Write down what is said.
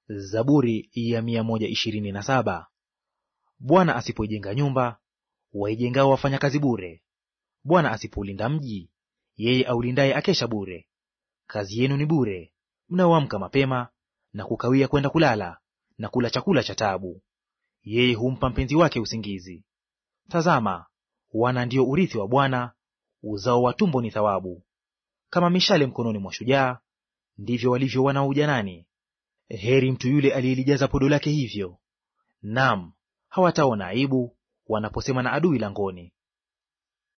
Zaburi ya mia moja ishirini na saba. Bwana asipoijenga nyumba, waijengao wafanya kazi bure. Bwana asipoulinda mji, yeye aulindaye akesha bure. Kazi yenu ni bure, mnaoamka mapema na kukawia kwenda kulala, na kula chakula cha taabu. Yeye humpa mpenzi wake usingizi. Tazama, wana ndio urithi wa Bwana, uzao wa tumbo ni thawabu. Kama mishale mkononi mwa shujaa, ndivyo walivyo wana wa ujanani. Heri mtu yule aliyelijaza podo lake hivyo. Naam, hawataona aibu wanaposema na adui langoni.